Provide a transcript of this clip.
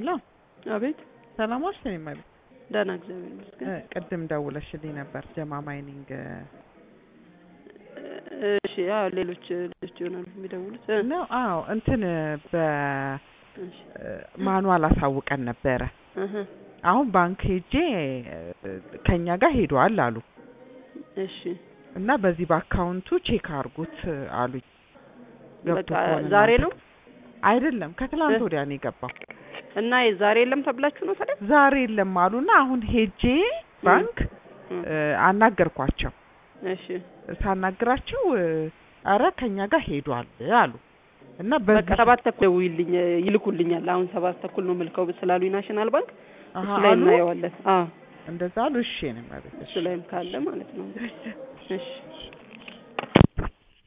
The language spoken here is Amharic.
ሄሎ አቤት ሰላም ዋልሽ? እኔ ማለት ደህና እግዚአብሔር ይመስገን። ቅድም ደውለሽልኝ ነበር ጀማ ማይኒንግ እሺ አዎ ሌሎች ልጆች ይሆናሉ የሚደውሉት እ ነው። አዎ እንትን እሺ በማኑዋል አሳውቀን ነበረ። እህ አሁን ባንክ ሄጄ ከኛ ጋር ሄዷል አሉ እሺ እና በዚህ በአካውንቱ ቼክ አድርጉት አሉኝ። ገብቶ በቃ ከሆነ ዛሬ እናንተ ነው አይደለም ከትላንት እ? ወዲያ ነው የገባው። እና ዛሬ የለም ተብላችሁ ነው ታዲያ? ዛሬ የለም አሉና አሁን ሄጄ ባንክ እ እ፣ አናገርኳቸው። እሺ ሳናግራቸው እ፣ አረ ከኛ ጋር ሄዷል አሉ እና በቃ በዚህ ሰባት ተኩል ደውይልኝ ይልኩልኛል። አሁን ሰባት ተኩል ነው ምልከው ስላሉኝ ናሽናል ባንክ አሀ እሱ ላይ አሉ እናየዋለን። አዎ እንደዛ አሉ። እሺ ነው ማለት እሱ ላይም ካለ ማለት ነው። እሺ